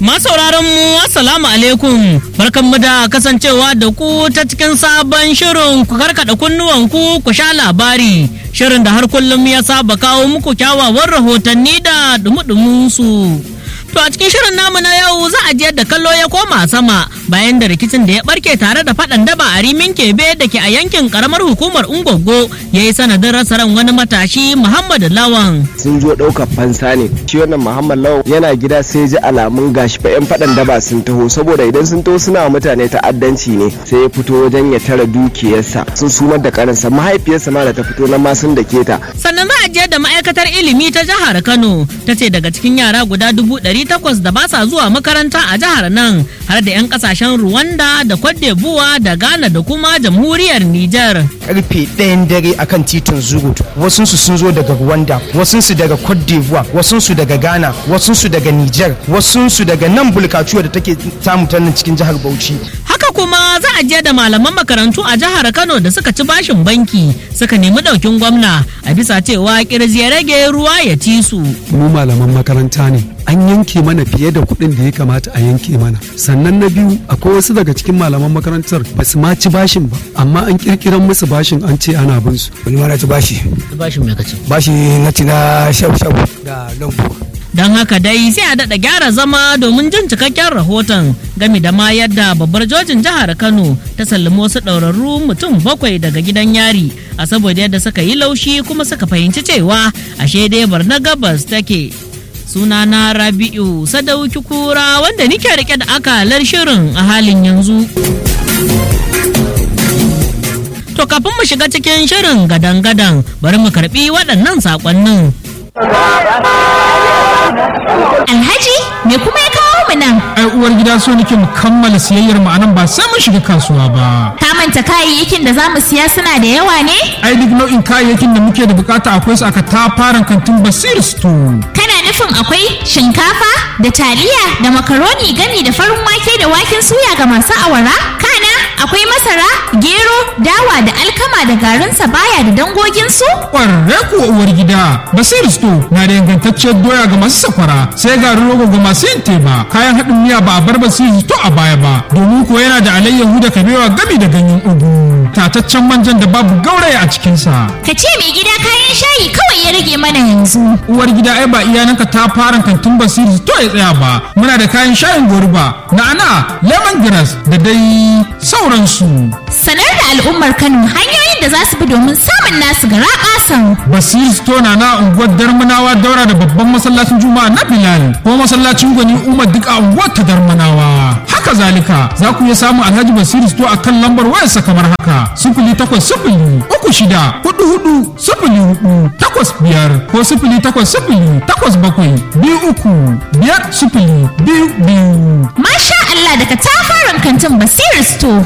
Masauraran mu assalamu alaikum barkanmu da kasancewa da ku ta cikin sabon shirin ku karkada kunnuwanku ku sha labari shirin da har kullum ya saba kawo muku kyawawan rahotanni da dumudumin su. To a cikin shirin namu na yau za a je da kallo ya koma sama bayan da rikicin da ya barke tare da faɗan daba a rimin kebe da ke a yankin karamar hukumar Ungwaggo ya yi sanadin rasa ran wani matashi Muhammad Lawan. sun zo ɗaukar fansa ne shi wannan muhammad lawan yana gida sai ji alamun gashi fa yan faɗan daba sun taho saboda idan sun taho suna wa mutane ta'addanci ne sai ya fito wajen ya tara dukiyarsa sun sumar da karansa mahaifiyarsa ma da ta fito nan ma sun dake ta sannan za a je da ma'aikatar ilimi ta jihar kano ta ce daga cikin yara guda dubu ɗari takwas da ba sa zuwa makaranta a jihar nan har da 'yan kasashen rwanda da cote d'ivoire da ghana da kuma jamhuriyar niger karfe ɗayan dare akan titin zurut wasunsu sun zo daga rwanda wasunsu daga cote d'ivoire wasunsu daga ghana wasunsu daga niger wasunsu daga nan bulkacuwa da take samu ta nan cikin jihar bauchi haka kuma za a je da malaman makarantu a jihar kano da suka ci bashin banki suka nemi ɗaukin gwamna a bisa cewa kirji ya rage ruwa ya ci su mu malaman makaranta ne an yanke mana fiye da kuɗin da ya kamata a yanke mana sannan na biyu akwai wasu daga cikin malaman makarantar ba su ma ci bashin ba amma an kirkiran musu bashin an ce ana bin su wani ma na ci bashi bashin mai kace bashi na ci na shabu shabu da lambu don haka dai sai a daɗa gyara zama domin jin cikakken rahoton game da ma yadda babbar jojin jihar kano ta sallami wasu ɗaurarru mutum bakwai daga gidan yari a saboda yadda suka yi laushi kuma suka fahimci cewa ashe dai barna gabas take sunana rabi'u sadauki kura wanda nike rike da akalar shirin a halin yanzu to kafin mu shiga cikin shirin gadan-gadan bari mu karbi waɗannan saƙonnin Alhaji me kuma ya kawo mu nan? ai uwar gida so nake mu kammala siyayyar mu anan ba sai mun shiga kasuwa ba Ka manta kayayyakin da za mu siya suna da yawa ne? ai duk nau'in kayayyakin da muke da bukata akwai su aka tafaran kantin basir store Kana nufin akwai shinkafa da taliya da makaroni gami da farin wake da waken suya ga masu awara? Kana akwai masara, gero, dawa da alkama da garin sabaya da dangoginsu? kwarre kuwa uwar gida basir store na da ingantacciyar doya ga masu sakwara sai garin rogo ga masu yin teba kayan haɗin miya ba a bar basir store a baya ba domin kuwa yana da alayyahu da kabewa gami da ganyen ugu tataccen manjan da babu gauraya a cikinsa Ka ce mai gida kayan shayi kawai ya rage mana yanzu. uwar gida ai ba iyananka ta fara kantin basiri to ya tsaya ba muna da kayan shayin goruba na'ana lemongrass da dai sauransu Sanar da al'ummar Kano hanyoyin da za su bi domin samun nasu gara ƙasan. basiri to na na unguwar darmanawa daura da babban masallacin juma'a na bilal ko masallacin gwani umar duk a unguwar ta darmanawa haka zalika za ku iya samun alhaji basiri to a kan lambar wayarsa kamar haka sifili takwas sifili uku shida hudu hudu sifili hudu takwas biyar ko sifili takwas sifili takwas bakwai biyu uku biyar sifili biyu biyu Masha Allah daga tafaran kantin Basir Store.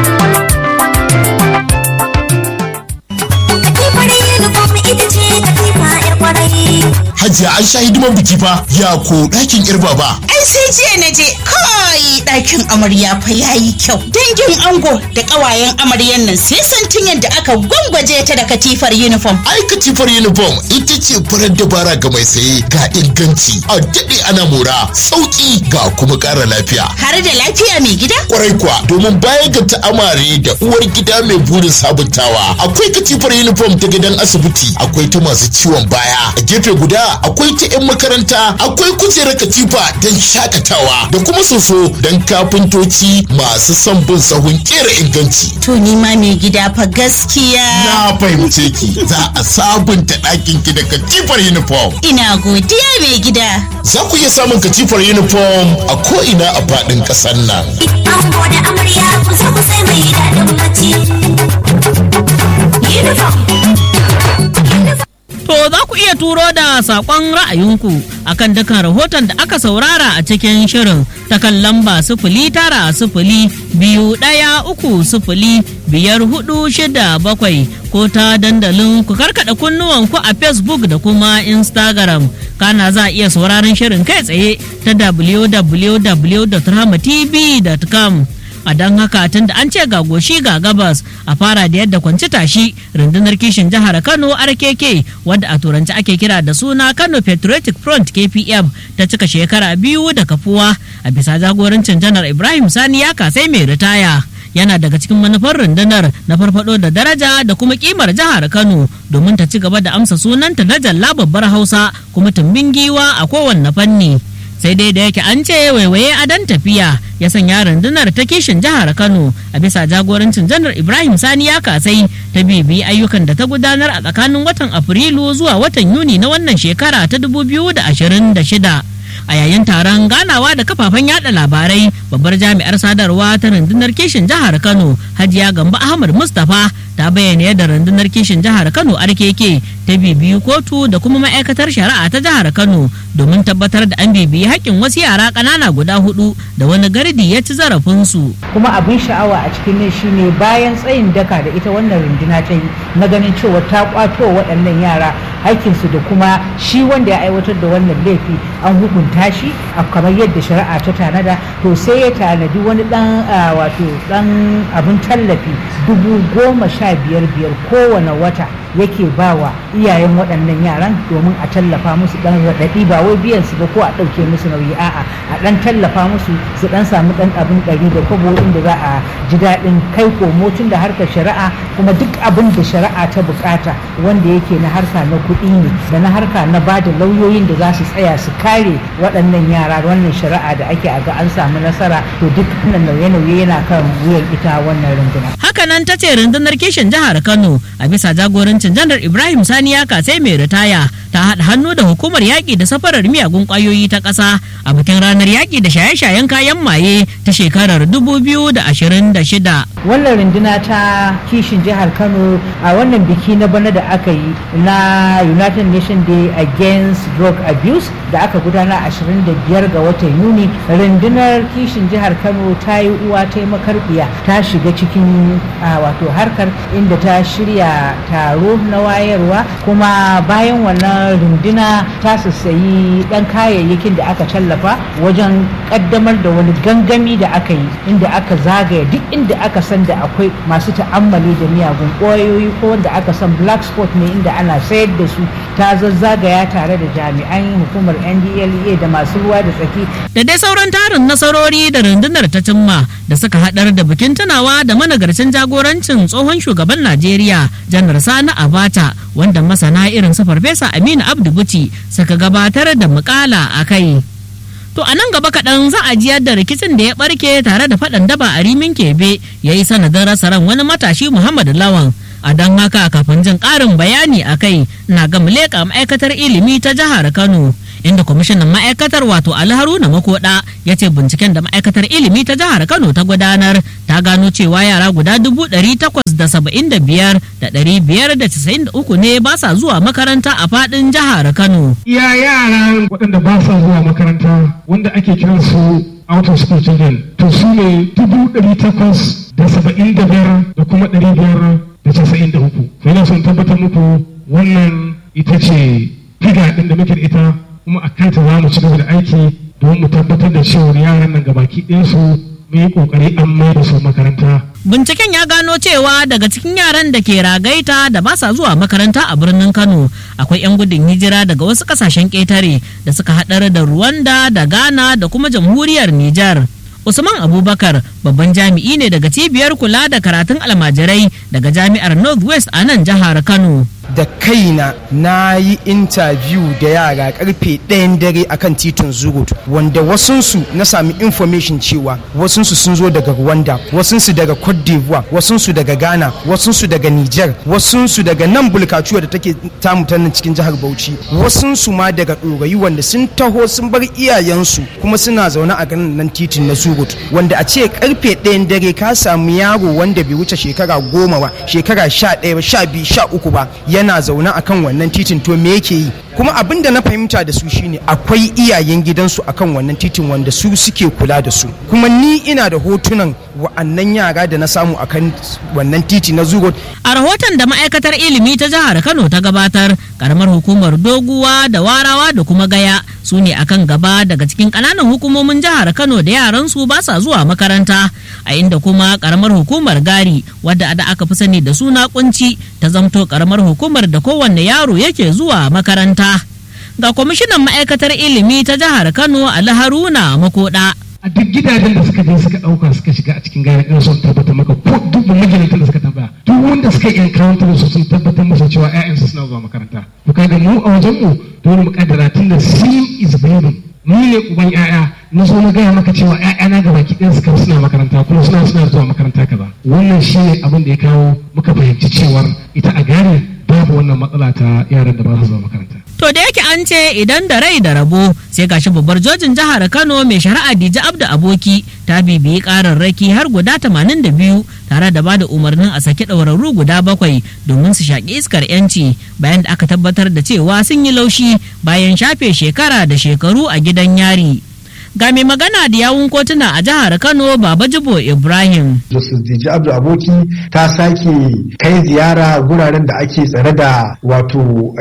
Hajiya an sha hidiman biki fa ya ko ɗakin yar baba. Ai sai jiya na je kai ɗakin amarya fa yayi kyau. Dangin ango da ƙawayen amaryan nan sai santin yadda aka gwangwaje ta da katifar uniform. Ai katifar uniform ita ce farar dabara ga mai saye ga inganci a daɗe ana mora sauƙi ga kuma ƙara lafiya. Har da lafiya mai gida? Kwarai kuwa domin baya ga ta'amare da uwar gida mai burin sabuntawa akwai katifar uniform ta gidan asibiti akwai ta masu ciwon baya a gefe guda akwai ta 'yan makaranta akwai kujerar katifa don shakatawa da kuma soso don kafintoci masu son bin sahun kera inganci. To ni ma mai gida fa gaskiya. Na fahimce ki za a sabunta ɗakin ki da katifar uniform. Ina godiya mai gida. Za ku iya samun katifar uniform a ko'ina a faɗin ƙasar nan. Ango da amarya ku zo ku sai mai daɗin bacci. Uniform. To za ku iya turo da saƙon ra'ayinku akan dukkan rahoton da aka saurara a cikin shirin ta kan lamba sifili tara sifili biyu ɗaya uku sifili biyar hudu shida bakwai ko ta dandalin ku karkaɗa kunnuwanku a Facebook da kuma Instagram. Kana za a iya sauraron shirin kai tsaye ta www.ramatv.com. a don haka tun da an ce ga goshi ga gabas a fara da yadda kwanci tashi rundunar kishin jihar kano rkk wadda a turanci ake kira da suna kano patriotic front kpf ta cika shekara biyu da kafuwa a bisa jagorancin janar ibrahim sani ya kasai mai ritaya yana daga cikin manufar rundunar na farfado da daraja da kuma kimar jihar kano domin ta ci gaba da amsa sunanta na jalla babbar hausa kuma tumbin giwa a kowanne fanni sai dai da yake an ce waiwaye adon tafiya ya sanya rundunar ta kishin jihar kano a bisa jagorancin janar ibrahim sani ya kasai ta bibi ayyukan da ta gudanar a tsakanin watan afrilu zuwa watan yuni na wannan shekara ta 2026 a yayin taron ganawa da kafafen yada labarai babbar jami'ar sadarwa ta rundunar kishin jihar kano hajiya gamba ahmad mustapha ta bayyana yadda rundunar kishin jihar kano rkk ta bibiyi kotu da kuma ma'aikatar shari'a ta jihar kano domin tabbatar da an bibiyi haƙƙin wasu yara ƙanana guda hudu da wani gardi ya ci zarafinsu kuma abin sha'awa a cikin nan shine bayan tsayin daka da ita wannan runduna ta yi na ganin cewa ta kwato waɗannan yara haƙƙinsu da kuma shi wanda ya aiwatar da wannan laifi an hukunta shi a kamar yadda shari'a ta tanada to sai ya tanadi wani ɗan wato ɗan abin tallafi dubu goma sha biyar biyar kowane wata yake bawa iyayen waɗannan yaran domin a tallafa musu ɗan raɗaɗi ba wai biyan su ba ko a ɗauke musu nauyi a'a a ɗan tallafa musu su ɗan samu ɗan abin ɗari da kwabo inda za a ji daɗin kai komo tun da harkar shari'a kuma duk abin da shari'a ta bukata wanda yake na harka na kuɗi ne da na harka na ba da lauyoyin da za su tsaya su kare waɗannan yara wannan shari'a da ake a ga an samu nasara to duk wannan nauye-nauye yana kan wuyan ita wannan rundunar. hakanan ta ce rundunar kishin jihar kano a bisa jagorancin janar ibrahim sani ya kasai mai ritaya ta haɗa hannu da hukumar yaƙi da safarar miyagun ƙwayoyi ta ƙasa a bikin ranar yaƙi da shaye-shayen kayan maye ta shekarar 2026 wannan runduna ta kishin jihar kano a wannan biki na bana da aka yi na united nations day against drug abuse da aka gudana 25 ga watan yuni rundunar kishin jihar kano ta yi uwa ta yi makarbiya ta shiga cikin wato harkar inda ta shirya taro na wayarwa kuma bayan wannan runduna ta sassayi dan kayayyakin da aka tallafa wajen kaddamar da wani gangami da aka yi inda aka zagaya duk inda aka san da akwai masu ta'ammali da miyagun ƙwayoyi ko wanda aka san black spot ne inda ana sayar da su ta zazzagaya tare da jami'an hukumar ndlea da masu ruwa da tsaki da dai sauran tarin nasarori da rundunar ta cimma da suka haɗar da bikin tunawa da managarcin jagorancin tsohon shugaban najeriya janar sani abata wanda masana irin su farfesa aminu abdu buci suka gabatar da mukala a kai To a nan gaba kaɗan za a jiyar da rikicin da ya ɓarke tare da faɗan daba a rimin kebe ya yi sanadin rasa ran wani matashi Muhammad Lawan. A don haka kafin jin ƙarin bayani a kai na ga leƙa ma'aikatar ilimi ta jihar Kano. Inda kwamishinan ma'aikatar wato Ali Haruna Makoda ya ce binciken da ma'aikatar ilimi ta jihar Kano ta gudanar ta gano cewa yara guda dubu ɗari takwas da saba'in da biyar da ɗari biyar da casa'in da uku ne ba sa zuwa makaranta a faɗin jihar Kano. Iya yara waɗanda ba sa zuwa makaranta wanda ake kiran su out of school children to su ne dubu ɗari takwas da saba'in da biyar da kuma ɗari biyar da casa'in da uku. Yana son tabbatar muku wannan ita ce figa ɗin da muke da ita kuma a kanta za mu ci gaba da aiki don mu tabbatar da cewa yaran nan gabaki ɗayansu mu yi kokari an mai da su makaranta. Binciken ya gano cewa daga cikin yaran da ke ragaita da ba sa zuwa makaranta a birnin Kano akwai 'yan gudun hijira daga wasu kasashen ƙetare da suka haɗar da Rwanda da Ghana da kuma jamhuriyar Nijar. Usman Abubakar babban jami'i ne daga cibiyar kula da karatun almajirai daga jami'ar Northwest a nan jihar Kano. da kaina na yi interview da yara karfe ɗayan dare akan titin zugut wanda wasunsu na sami information cewa wasunsu sun zo daga rwanda wasunsu daga cote d'ivoire wasunsu daga ghana wasunsu daga niger wasunsu daga nan bulkacuwa da take tamu ta nan cikin jihar bauchi wasunsu ma daga ɗorayi wanda sun taho sun bar iyayensu kuma suna zaune a ganin nan titin na zugut wanda a ce karfe ɗayan dare ka samu yaro wanda bai wuce shekara goma ba shekara sha ɗaya ba sha biyu sha uku ba yana zaune akan wannan titin to me yake yi kuma abin da na fahimta da su shine akwai iyayen gidansu akan wannan titin wanda su suke kula da su kuma ni ina da hotunan wa'annan yara da na samu akan wannan titi na zugo a rahoton da ma'aikatar ilimi ta jihar kano ta gabatar karamar hukumar doguwa da warawa da kuma gaya su ne akan gaba daga cikin kananan hukumomin jihar kano da yaran su ba sa zuwa makaranta a inda kuma karamar hukumar gari wadda da aka fi sani da suna kunci ta zamto karamar hukumar da kowanne yaro yake zuwa makaranta ga kwamishinan ma'aikatar ilimi ta jihar kano ali haruna makoda a duk gidajen da suka je suka dauka suka shiga a cikin gari ɗin sun tabbatar maka ko duk magidantan da suka tambaya duk wanda suka yi encounter su sun tabbatar masa cewa ƴaƴansu suna zuwa makaranta to kaga mu a wajen mu dole mu kaddara tun da sim is believing ni ne uban ƴaƴa na zo na gaya maka cewa ƴaƴana ga baki ɗin suka suna makaranta kuma suna suna zuwa makaranta kaza wannan shi ne abin da ya kawo muka fahimci cewar ita a gari babu wannan matsala ta yaran da ba su zuwa makaranta To da yake an ce idan da rai da rabo sai gashi babbar jojin jihar Kano mai shari'a Dija Abdu Aboki ta bibiyi kararraki har guda 82 tare da bada umarnin a saki ɗaurarru guda bakwai domin su shaƙi iskar yanci bayan da aka tabbatar da cewa sun yi laushi bayan shafe shekara da shekaru a gidan yari. ga mai magana da yawun kotuna a jihar kano baba jibo ibrahim justice diji abdu aboki ta sake kai ziyara guraren da ake tsare da wato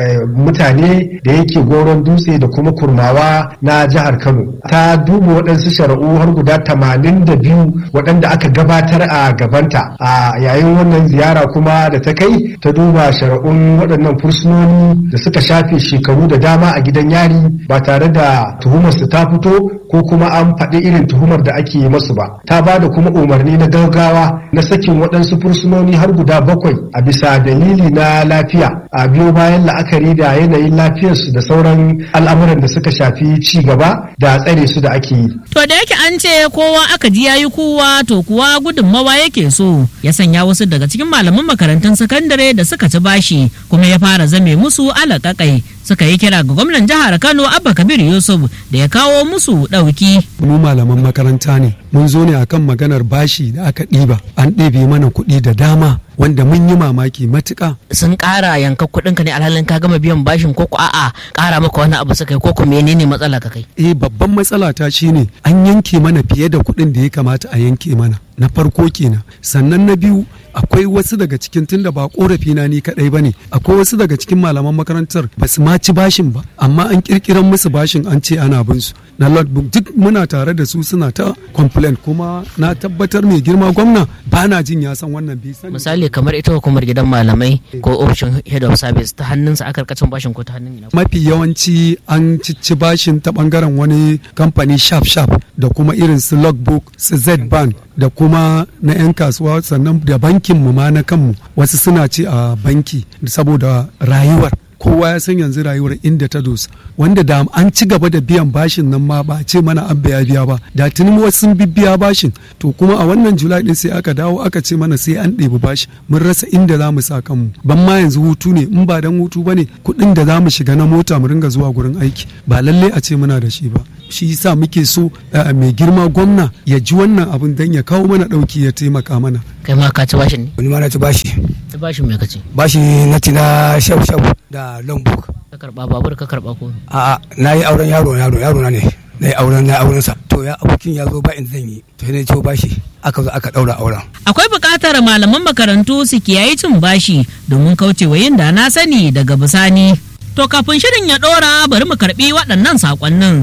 mutane da yake goron dutse da kuma kurmawa na jihar kano ta duba waɗansu shari'u har guda tamanin da biyu waɗanda aka gabatar a gabanta a yayin wannan ziyara kuma da ta kai ta duba shari'un waɗannan fursunoni da suka shafe shekaru da dama a gidan yari ba tare da tuhumarsu ta fito ko kuma an faɗi irin tuhumar da ake yi masu ba ta ba da kuma umarni na gaggawa na sakin waɗansu fursunoni har guda bakwai a bisa dalili na lafiya a biyo bayan la'akari da yanayin lafiyarsu da sauran al'amuran da suka shafi ci gaba da tsare su da ake yi. To da yake an ce kowa aka ji yayi kowa to kuwa gudunmawa yake so ya sanya wasu daga cikin malaman makarantun sakandare da suka ci bashi kuma ya fara zame musu alaƙaƙai suka yi kira ga gwamnan jihar Kano Abba Kabir Yusuf da ya kawo musu ɗauki. Mu malaman makaranta ne mun zo ne akan maganar bashi da aka ɗiba an ɗebe mana kuɗi da dama wanda mun yi mamaki matuƙa. Sun ƙara yanka kuɗin ka ne alhalin ka gama biyan bashin ko a'a ƙara maka wani abu suka yi ko menene matsala ka kai. Eh babban matsala ta shine an yanke mana fiye da kuɗin da ya kamata a yanke mana. na farko kenan sannan na biyu akwai wasu daga cikin tunda ba korafi na ni kadai bane akwai wasu daga cikin malaman makarantar ba su ma ci bashin ba amma an kirkiran musu bashin an ce ana bin su na logbook duk muna tare da su suna ta complain kuma na tabbatar mai girma gwamna ba na jin ya san wannan bi misali kamar ita hukumar gidan malamai ko ofishin head of service ta hannunsa aka karkacin bashin ko ta hannun ina mafi yawanci an cici bashin ta bangaren wani kamfani sharp sharp da kuma irin su logbook su z bank da kuma na 'yan kasuwa sannan da bankin mu ma na kanmu wasu suna ce a banki saboda rayuwar kowa ya san yanzu rayuwar inda ta dosa wanda da an ci gaba da biyan bashin nan ma ba ce mana an biya biya ba da tuni wasu sun biya bashin to kuma a wannan julai din sai aka dawo aka ce mana sai an ɗebi bashi mun rasa inda za mu sa kanmu ban ma yanzu hutu ne in ba dan hutu bane kuɗin da za mu shiga na mota mu ringa zuwa gurin aiki ba lalle a ce muna da shi ba shi yasa muke so mai girma gwamna ya ji wannan abin dan ya kawo mana ɗauki ya taimaka mana kai ma ka ci bashin ne wani ma na ci bashi ci bashin me kace bashi na ci na shabu shabu da longbook ka karba babur ka karba ko a'a na yi auren yaro yaro yaro na ne na yi auren na auren sa to ya abokin ya zo ba in zan yi to ne ciwo bashi aka zo aka daura auren akwai buƙatar malaman makarantu su kiyaye cin bashi domin kaucewa yin da na sani daga bisani to kafin shirin ya ɗora bari mu karɓi waɗannan saƙonnin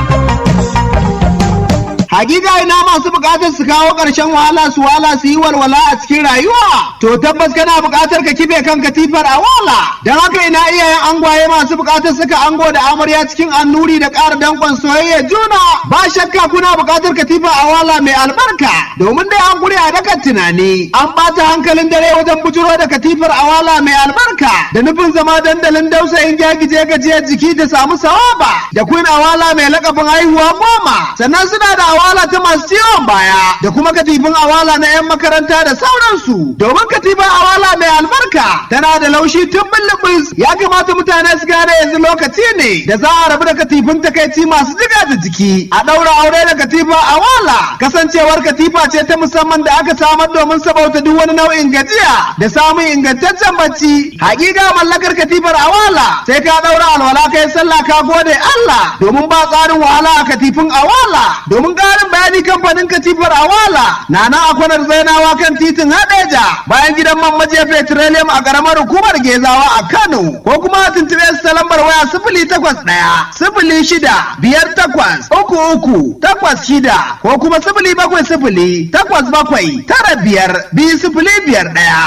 Hakika ina masu bukatar su kawo ƙarshen wahala su wala su yi walwala a cikin rayuwa. To tabbas kana bukatar ka kife kan katifar a wala. Don haka ina iyayen angwaye masu bukatar suka ango da amarya cikin annuri da ƙara danƙon soyayya juna. Ba shakka kuna bukatar katifa a wala mai albarka. Domin dai an gure a dakan tunani. An ɓata hankalin dare wajen bujuro da katifar a wala mai albarka. Da nufin zama dandalin dausayin gyagije gajiyar jiki da samu sawaba. Da kun awala mai lakabin haihuwa goma. Sannan suna da awala awala ta masu ciwon baya da kuma katifin awala na 'yan makaranta da sauransu domin katifin awala mai albarka tana da laushi tun bulbus ya kamata mutane su gane yanzu lokaci ne da za a rabu da katifin takaici masu jiga da jiki a ɗaura aure da katifa awala kasancewar katifa ce ta musamman da aka samar domin sabauta duk wani nau'in gajiya da samun ingantaccen bacci hakika mallakar katifar awala sai ka ɗaura alwala kai sallah ka gode Allah domin ba tsarin wahala a katifin awala domin ƙarin bayani kamfanin katifar awala na nan a kwanar zainawa kan titin hadeja bayan gidan man majiya petroleum a ƙaramar hukumar gezawa a Kano ko kuma a tuntuɓe su ta lambar waya sifili takwas ɗaya sifili shida biyar takwas uku uku takwas shida ko kuma sifili bakwai sifili takwas bakwai tara biyar biyu sifili biyar ɗaya.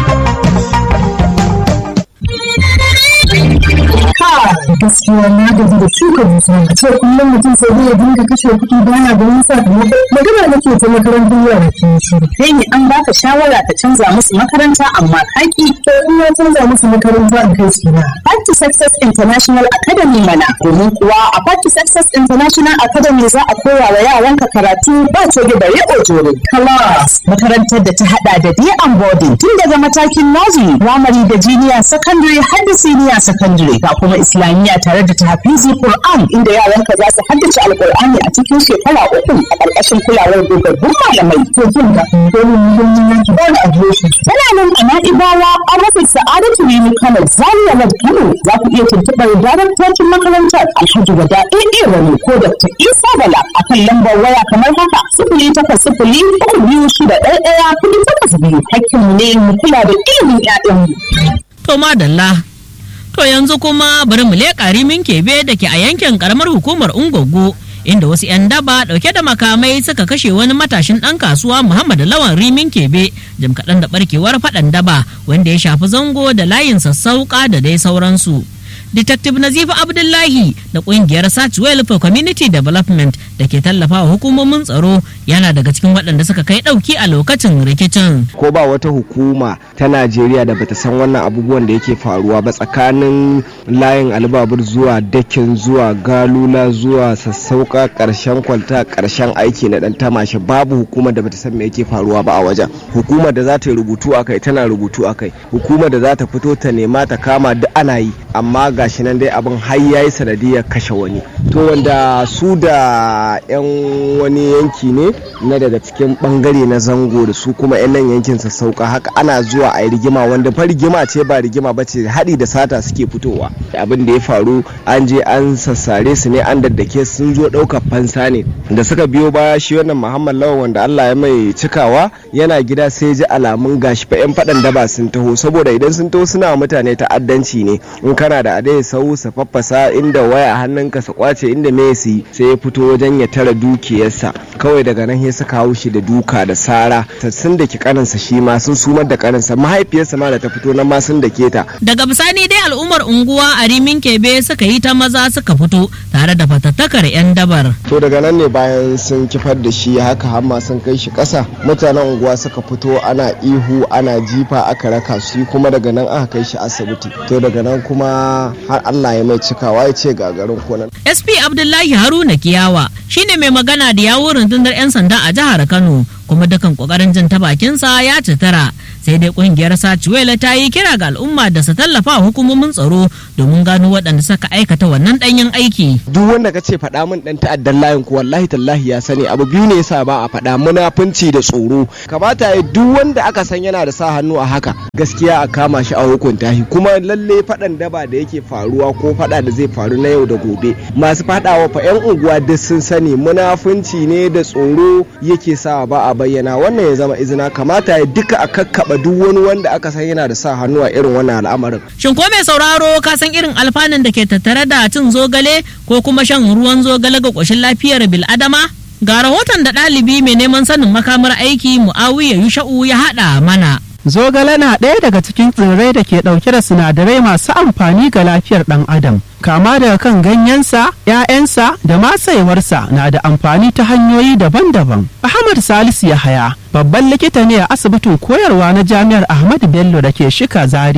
gaskiya na gaji da shuka dusa a ce kullum mutum sai zai dinga kashe kuɗi baya da wani sakamako magana nake ta makarantar yara ke shiru kai ne an baka shawara ka canza musu makaranta amma kaki to in ya canza musu makaranta a kai su na Party Success International Academy mana domin kuwa a Party Success International Academy za a koya wa yaranka karatu ba coge da riƙo jore class makarantar da ta hada da day and boarding tun daga matakin nursery primary da junior secondary har da senior secondary ga kuma islamiyya tare da tahfizi Qur'an inda yaranka za su haddace alqur'ani a cikin shekara uku a ƙarƙashin kulawar dogaggun malamai to kin ga domin muhimmin yanki ba da adireshi tana nan a na'ibawa an rufe sa'adatu ne Kano Zaria Road Kano za ku iya tuntuɓar daraktocin makarantar Alhaji Wada AA Rani ko Dr. Isa Bala a kan lambar waya kamar haka sifili takwas sifili uku biyu shida ɗaya ɗaya kuɗi takwas biyu hakkinmu ne mu kula da ilimin 'ya'yanmu. To madalla To yanzu kuma bari mu leƙa rimin kebe da ke a yankin karamar hukumar Ungogo inda wasu 'yan daba ɗauke da makamai suka kashe wani matashin ɗan kasuwa Muhammad Lawan rimin kebe jim kaɗan da ɓarkewar faɗan daba wanda ya shafi zango da layin sassauƙa da dai sauransu. Detective Nazifa Abdullahi da kungiyar Satchwell for Community Development da ke tallafa wa hukumomin tsaro yana daga cikin waɗanda suka kai ɗauki a lokacin rikicin. ko ba wata hukuma ta najeriya da bata san wannan abubuwan da yake faruwa ba tsakanin layin albabur zuwa dakin zuwa galula zuwa sassauka karshen kwalta karshen aiki na dan tamashi babu hukumar da bata san me yake faruwa ba a wajen hukumar da za ta yi rubutu akai tana rubutu akai hukumar da za ta fito ta nema ta kama duk ana yi amma gashi nan dai abin har yayi sanadiyar kashe wani to wanda su da yan wani yanki ne na daga cikin bangare na zango da su kuma yan nan yankin sassauka haka ana zuwa a yi rigima wanda fa rigima ce ba rigima ba ce haɗi da sata suke fitowa abin da ya faru an je an sassare su ne an daddake sun zo ɗaukar fansa ne da suka biyo baya shi wannan muhammad lawan wanda allah ya mai cikawa yana gida sai ji alamun gashi fa yan faɗan daba sun taho saboda idan sun taho suna wa mutane ta'addanci ne in kana da adai sau su faffasa inda waya hannunka su kwace inda me su yi sai ya fito wajen ya tara dukiyarsa kawai daga nan ya saka haushi da duka da sara sun da ki kaninsa shi ma sun sumar da kaninsa mahaifiyarsa ma da ta fito nan ma sun da keta Daga bisani dai al'ummar unguwa a rimin kebe suka yi ta maza suka fito tare da fatattakar 'yan dabar. to daga nan ne bayan sun kifar da shi haka hamma sun kai shi ƙasa mutanen unguwa suka fito ana ihu ana jifa aka raka su kuma daga nan aka kai shi asibiti to daga nan kuma har Allah ya mai cikawa ya ce gagarin kunan SP Abdullahi Haruna Kiyawa shine mai magana da yawun rundunar 'yan sanda a jihar Kano kuma dukan kokarin jin ta bakinsa ya citara sai dai kungiyar Sachiwela ta yi kira ga al'umma da su tallafa wa hukumomin tsaro domin gano waɗanda suka aikata wannan ɗanyen aiki. duk wanda ka ce faɗa min ɗan ta'addan layin ku wallahi tallahi ya sani abu biyu ne yasa ba a faɗa munafunci da tsoro kamata ya duk wanda aka san yana da sa hannu a haka gaskiya a kama shi a hukunta shi kuma lalle faɗan daba da yake faruwa ko faɗa da zai faru na yau da gobe masu faɗawa fa 'yan unguwa duk sun sani munafunci ne da tsoro yake sa ba a bayyana wannan ya zama izina kamata ya duka a kakkaba duk wani wanda aka san yana da sa hannu a irin wannan al'amarin Shin ko mai sauraro ka san irin alfanun da ke tattare da cin zogale ko kuma shan ruwan zogale ga ƙoshin lafiyar bil'adama? Ga rahoton da ɗalibi mai neman sanin makamar aiki Mu'awiya Yusha'u ya haɗa mana. Zogale na ɗaya daga cikin tsirrai da ke ɗauke da sinadarai masu amfani ga lafiyar ɗan adam. Kama daga kan ganyensa, ‘ya'yansa da masaiwarsa na da amfani ta hanyoyi daban-daban. Ahmad Salisu Yahaya, babban likita ne a asibitin koyarwa na Jami'ar Ahmadu Bello da ke Shika Zaria.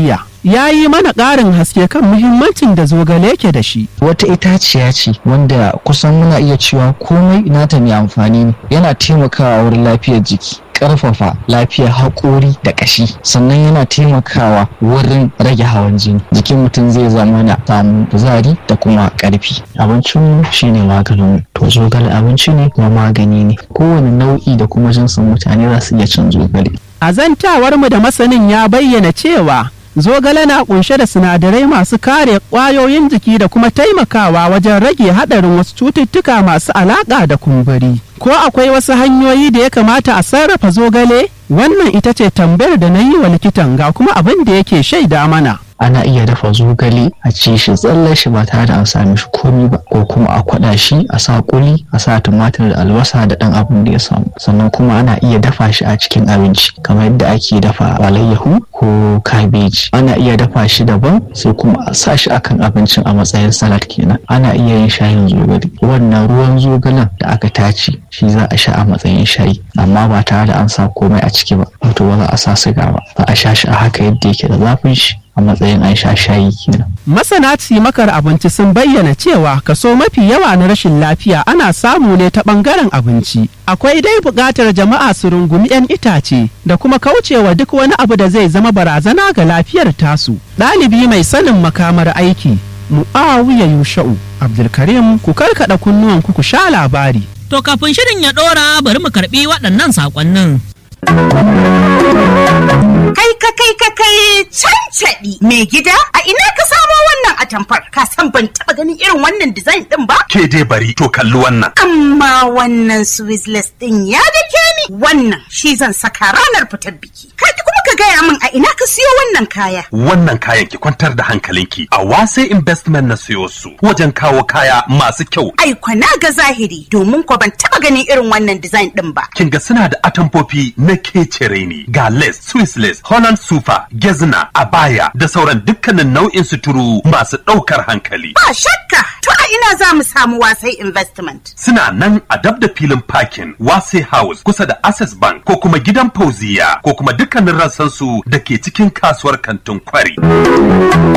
ya yi mana ƙarin haske kan muhimmancin da zogale ke da shi. Wata itaciya ce wanda kusan muna iya cewa komai nata mai amfani ne yana taimakawa wurin lafiyar jiki. karfafa lafiyar haƙori da ƙashi sannan yana taimakawa wurin rage hawan jini jikin mutum zai zama na samun kuzari da kuma ƙarfi abincin shine maganin to zogale abinci ne kuma magani ne kowane nau'i da kuma jinsin mutane za su iya cin zogale a zantawar mu da masanin ya bayyana cewa zogale na kunshe da sinadarai masu kare ƙwayoyin jiki da kuma taimakawa wajen rage haɗarin wasu cututtuka masu alaƙa da kumburi ko akwai wasu hanyoyi da ya kamata a sarrafa zogale wannan ita ce tambayar da na yi wa likitan ga kuma abin da yake shaida mana ana iya dafa zogale a ci shi tsallar shi ba tare da an sami shi komi ba ko kuma a kwada shi a sa kuli a sa tumatir da albasa da dan abin da ya samu sannan kuma ana iya dafa shi a cikin abinci kamar yadda ake dafa alayyahu ko kabeji ana iya dafa shi daban sai kuma a sa shi akan abincin a matsayin salad kenan ana iya yin shayin zogale wannan ruwan zogalen da aka tace shi za a sha a matsayin shayi amma ba tare da an sa komai a ciki ba wato ba za a sa siga ba za a sha shi a haka yadda yake da zafin shi a matsayin an sha shayi kenan. Masana cimakar abinci sun bayyana cewa kaso mafi yawa na rashin lafiya ana samu ne ta bangaren abinci. Akwai dai buƙatar jama'a su rungumi 'yan itace da kuma kaucewa duk wani abu da zai zama barazana ga lafiyar tasu. Ɗalibi mai sanin makamar aiki Mu'awiya Yusha'u Abdulkarim ku karkaɗa kunnuwan ku sha labari. To kafin shirin ya ɗora bari mu karɓi waɗannan saƙonnin. Kai ka kai ka kai cancaɗi mai gida a ina ka samo wannan atamfar ka san ban taɓa ganin irin wannan design ɗin ba? Ke dai bari to kalli wannan. Amma wannan Swissless ɗin ya dake ni wannan shi zan saka ranar fitar biki. Ka kuma ka gaya min a ina ka siyo wannan kaya. Wannan kayan ki kwantar da hankalinki a wase investment na siyo su wajen kawo kaya masu kyau. Ai na ga zahiri domin ko ban taɓa ganin irin wannan design ɗin ba. Kin ga suna da atamfofi na kecere ne ga lace, Swiss lace, Holland super, gezna, abaya da sauran dukkanin nau'in suturu masu ɗaukar hankali. Ba shakka to a ina za mu samu wasai investment. Suna nan a dab da filin parking wase house kusa da access bank ko kuma gidan fauziya ko kuma dukkanin rassansu da ke cikin kasuwar kantin kwari.